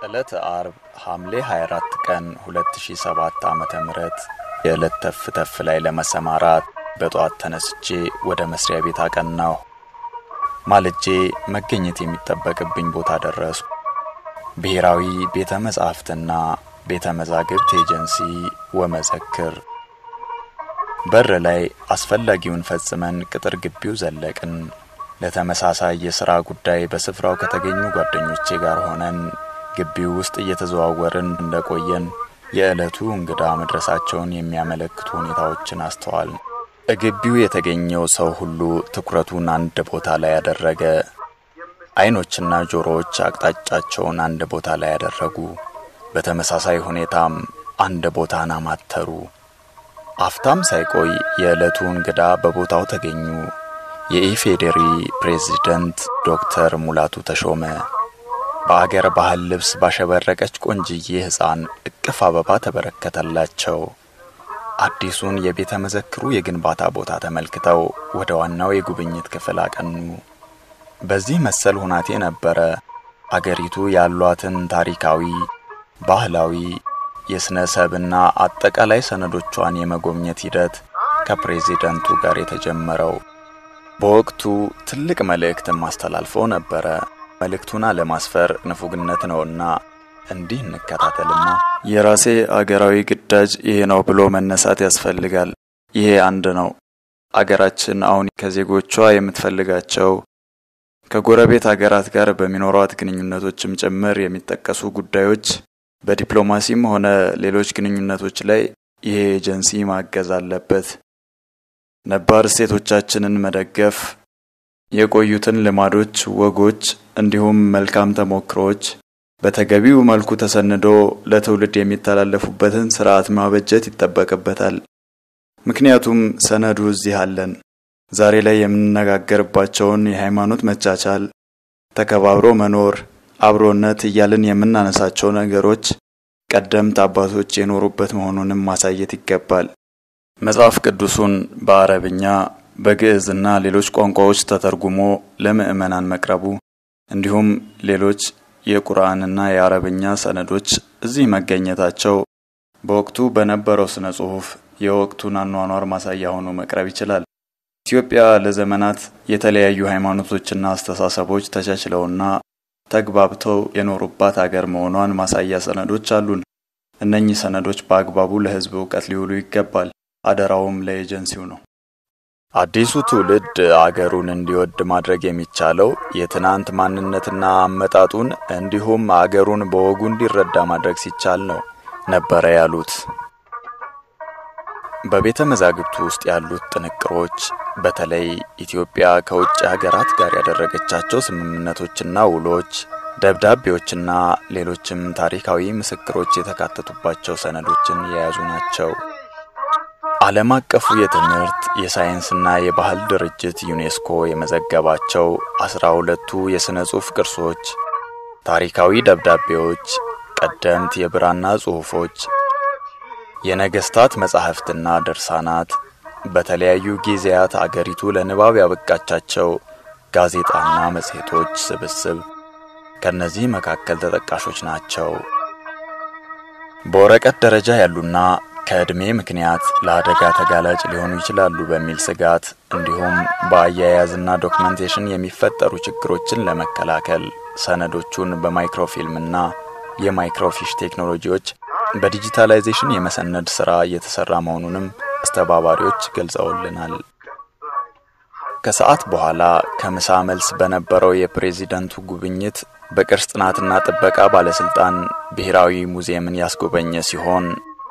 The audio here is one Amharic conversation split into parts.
ዕለተ አርብ ሐምሌ 24 ቀን 2007 ዓ.ም የዕለት ተፍ ተፍ ላይ ለመሰማራት በጠዋት ተነስቼ ወደ መስሪያ ቤት አቀናሁ። ማልጄ መገኘት የሚጠበቅብኝ ቦታ ደረስኩ። ብሔራዊ ቤተ መጻሕፍትና ቤተ መዛግብት ኤጀንሲ ወመዘክር። በር ላይ አስፈላጊውን ፈጽመን ቅጥር ግቢው ዘለቅን። ለተመሳሳይ የሥራ ጉዳይ በስፍራው ከተገኙ ጓደኞቼ ጋር ሆነን ግቢው ውስጥ እየተዘዋወርን እንደቆየን የዕለቱ እንግዳ መድረሳቸውን የሚያመለክቱ ሁኔታዎችን አስተዋል። ግቢው የተገኘው ሰው ሁሉ ትኩረቱን አንድ ቦታ ላይ ያደረገ፣ አይኖችና ጆሮዎች አቅጣጫቸውን አንድ ቦታ ላይ ያደረጉ፣ በተመሳሳይ ሁኔታም አንድ ቦታን አማተሩ። አፍታም ሳይቆይ የዕለቱ እንግዳ በቦታው ተገኙ። የኢፌዴሪ ፕሬዝደንት ዶክተር ሙላቱ ተሾመ በአገር ባህል ልብስ ባሸበረቀች ቆንጅዬ ሕፃን እቅፍ አበባ ተበረከተላቸው። አዲሱን የቤተ መዘክሩ የግንባታ ቦታ ተመልክተው ወደ ዋናው የጉብኝት ክፍል አቀኑ። በዚህ መሰል ሁናቴ ነበረ አገሪቱ ያሏትን ታሪካዊ፣ ባህላዊ፣ የሥነ ሰብና አጠቃላይ ሰነዶቿን የመጎብኘት ሂደት ከፕሬዚደንቱ ጋር የተጀመረው። በወቅቱ ትልቅ መልእክትም አስተላልፈው ነበረ። መልእክቱን አለማስፈር ንፉግነት ነውና እንዲህ እንከታተልና የራሴ አገራዊ ግዳጅ ይሄ ነው ብሎ መነሳት ያስፈልጋል። ይሄ አንድ ነው። አገራችን አሁን ከዜጎቿ የምትፈልጋቸው ከጎረቤት አገራት ጋር በሚኖሯት ግንኙነቶችም ጭምር የሚጠቀሱ ጉዳዮች በዲፕሎማሲም ሆነ ሌሎች ግንኙነቶች ላይ ይሄ ኤጀንሲ ማገዝ አለበት። ነባር እሴቶቻችንን መደገፍ የቆዩትን ልማዶች፣ ወጎች እንዲሁም መልካም ተሞክሮዎች በተገቢው መልኩ ተሰንዶ ለትውልድ የሚተላለፉበትን ስርዓት ማበጀት ይጠበቅበታል። ምክንያቱም ሰነዱ እዚህ አለን። ዛሬ ላይ የምንነጋገርባቸውን የሃይማኖት መቻቻል፣ ተከባብሮ መኖር፣ አብሮነት እያልን የምናነሳቸው ነገሮች ቀደምት አባቶች የኖሩበት መሆኑንም ማሳየት ይገባል። መጽሐፍ ቅዱሱን በአረብኛ በግዕዝና ሌሎች ቋንቋዎች ተተርጉሞ ለምዕመናን መቅረቡ እንዲሁም ሌሎች የቁርአንና የአረብኛ ሰነዶች እዚህ መገኘታቸው በወቅቱ በነበረው ስነ ጽሑፍ የወቅቱን አኗኗር ማሳያ ሆኖ መቅረብ ይችላል። ኢትዮጵያ ለዘመናት የተለያዩ ሃይማኖቶችና አስተሳሰቦች ተቻችለውና ተግባብተው የኖሩባት አገር መሆኗን ማሳያ ሰነዶች አሉን። እነኚህ ሰነዶች በአግባቡ ለሕዝብ እውቀት ሊውሉ ይገባል። አደራውም ለኤጀንሲው ነው። አዲሱ ትውልድ አገሩን እንዲወድ ማድረግ የሚቻለው የትናንት ማንነትና አመጣጡን እንዲሁም አገሩን በወጉ እንዲረዳ ማድረግ ሲቻል ነው ነበረ ያሉት። በቤተ መዛግብቱ ውስጥ ያሉት ጥንቅሮች በተለይ ኢትዮጵያ ከውጭ ሀገራት ጋር ያደረገቻቸው ስምምነቶችና ውሎች፣ ደብዳቤዎችና ሌሎችም ታሪካዊ ምስክሮች የተካተቱባቸው ሰነዶችን የያዙ ናቸው። ዓለም አቀፉ የትምህርት የሳይንስና የባህል ድርጅት ዩኔስኮ የመዘገባቸው አስራ ሁለቱ የሥነ ጽሑፍ ቅርሶች፣ ታሪካዊ ደብዳቤዎች፣ ቀደምት የብራና ጽሑፎች፣ የነገሥታት መጻሕፍትና ድርሳናት፣ በተለያዩ ጊዜያት አገሪቱ ለንባብ ያበቃቻቸው ጋዜጣና መጽሔቶች ስብስብ ከእነዚህ መካከል ተጠቃሾች ናቸው። በወረቀት ደረጃ ያሉና ከዕድሜ ምክንያት ለአደጋ ተጋላጭ ሊሆኑ ይችላሉ በሚል ስጋት እንዲሁም በአያያዝና ዶክመንቴሽን የሚፈጠሩ ችግሮችን ለመከላከል ሰነዶቹን በማይክሮፊልምና የማይክሮፊሽ ቴክኖሎጂዎች በዲጂታላይዜሽን የመሰነድ ሥራ እየተሠራ መሆኑንም አስተባባሪዎች ገልጸውልናል። ከሰዓት በኋላ ከምሳ መልስ በነበረው የፕሬዚደንቱ ጉብኝት በቅርስ ጥናትና ጥበቃ ባለሥልጣን ብሔራዊ ሙዚየምን ያስጎበኘ ሲሆን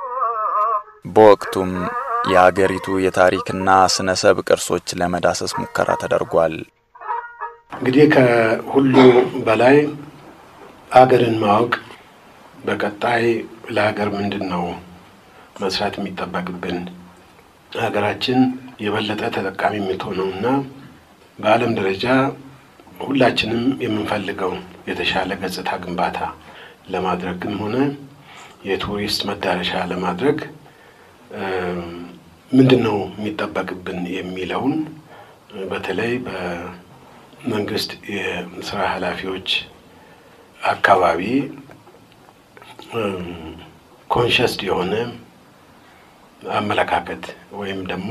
በወቅቱም የአገሪቱ የታሪክና ስነ ሰብ ቅርሶች ለመዳሰስ ሙከራ ተደርጓል። እንግዲህ ከሁሉ በላይ አገርን ማወቅ በቀጣይ ለሀገር ምንድን ነው መስራት የሚጠበቅብን ሀገራችን የበለጠ ተጠቃሚ የምትሆነው እና በዓለም ደረጃ ሁላችንም የምንፈልገው የተሻለ ገጽታ ግንባታ ለማድረግም ሆነ የቱሪስት መዳረሻ ለማድረግ ምንድን ነው የሚጠበቅብን የሚለውን በተለይ በመንግስት የስራ ኃላፊዎች አካባቢ ኮንሽስድ የሆነ አመለካከት ወይም ደግሞ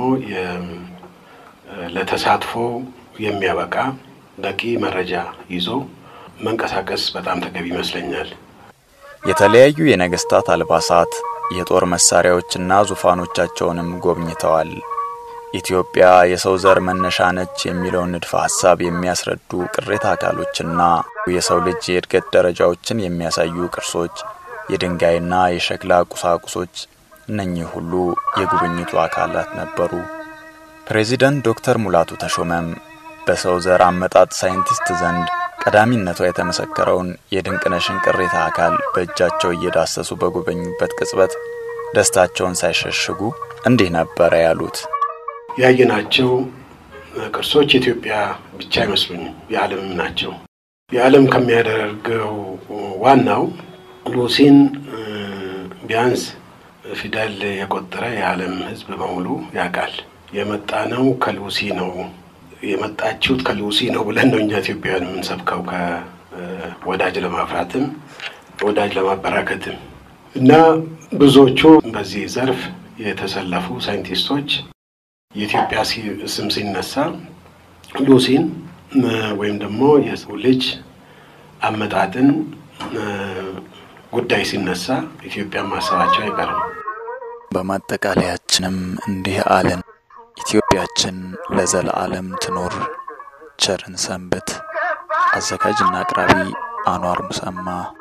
ለተሳትፎ የሚያበቃ በቂ መረጃ ይዞ መንቀሳቀስ በጣም ተገቢ ይመስለኛል። የተለያዩ የነገስታት አልባሳት፣ የጦር መሳሪያዎችና ዙፋኖቻቸውንም ጎብኝተዋል። ኢትዮጵያ የሰው ዘር መነሻ ነች የሚለውን ንድፈ ሐሳብ የሚያስረዱ ቅሬታ አካሎችና የሰው ልጅ የእድገት ደረጃዎችን የሚያሳዩ ቅርሶች፣ የድንጋይና የሸክላ ቁሳቁሶች እነኚህ ሁሉ የጉብኝቱ አካላት ነበሩ። ፕሬዚደንት ዶክተር ሙላቱ ተሾመም በሰው ዘር አመጣጥ ሳይንቲስት ዘንድ ቀዳሚነቷ የተመሰከረውን የድንቅነሽን ቅሬታ አካል በእጃቸው እየዳሰሱ በጎበኙበት ቅጽበት ደስታቸውን ሳይሸሽጉ እንዲህ ነበረ ያሉት። ያየናቸው ቅርሶች የኢትዮጵያ ብቻ አይመስሉኝም፣ የዓለምም ናቸው። የዓለም ከሚያደርገው ዋናው ሉሲን ቢያንስ ፊደል የቆጠረ የዓለም ሕዝብ በሙሉ ያውቃል። የመጣ ነው ከሉሲ ነው የመጣችሁት ከሉሲ ነው ብለን ነው እኛ ኢትዮጵያውያን የምንሰብከው ከወዳጅ ለማፍራትም ወዳጅ ለማበራከትም እና ብዙዎቹ በዚህ ዘርፍ የተሰለፉ ሳይንቲስቶች የኢትዮጵያ ስም ሲነሳ ሉሲን ወይም ደግሞ የሰው ልጅ አመጣጥን ጉዳይ ሲነሳ ኢትዮጵያ ማሰባቸው አይቀርም። በማጠቃለያችንም እንዲህ አለን። ኢትዮጵያችን ለዘለዓለም ትኖር። ቸርን ሰንብት። አዘጋጅና አቅራቢ አኗር ሙሰማ